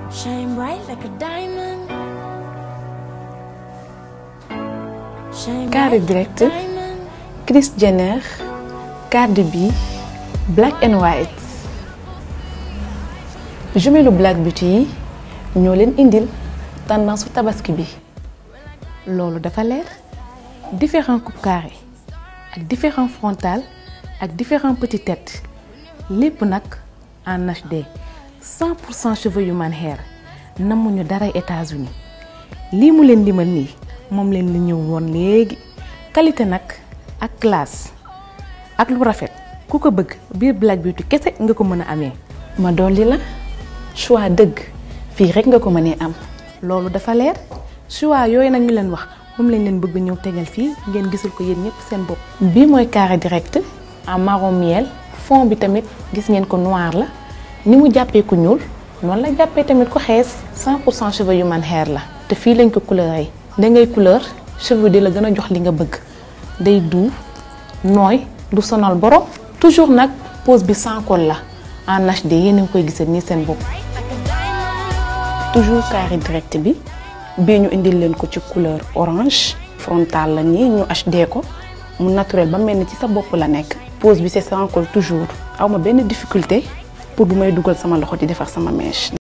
Shine bright like a diamond. Shine Carré bright direct. like a diamond. Kris Jenner Cardi B Black and White jumelu Black Beauty yi ñoo leen indil tendance su tabaski bi loolu dafa leer différents coupe carré ak différents frontal ak différents petites têtes lépp nag en HD 100 pour cent cheveux human hair namuñu daray États-Unis lii mu leen limal nii moom leen li ñëw woon léegi qualité nag ak classe ak lu rafet ku ko bëgg biir Black Beauty kese nga ko mën a amee. ma dolli la choix dëgg fii rek nga ko mënee am. loolu dafa leer choix yooyu nag ñu leen wax moom lañ leen bëgg ñëw tegal fii ngeen gisul ko yéen ñëpp seen bopp. bii mooy carré direct en marron miel fond bi tamit gis ngeen ko noir la ni mu jàppee ku ñuul noonu la jàppee tamit ko xees 100 pour cent cheveux human hair la. te fii lañ ko couleur da ngay couleur cheveux di la gën a jox li nga bëgg day doux nooy du sonal borom toujours nag pose bi sans col la en HD yéen a ngi koy gisal nii seen bopp. toujours carré direct bi bii ñu indil leen ko ci couleur orange frontal la nii ñu HD ko mu naturel ba mel ni ci sa bopp la nekk. pose bi c'est sans col toujours aw ma benn difficulté pour bu may dugal sama loxo di defar sama mèche.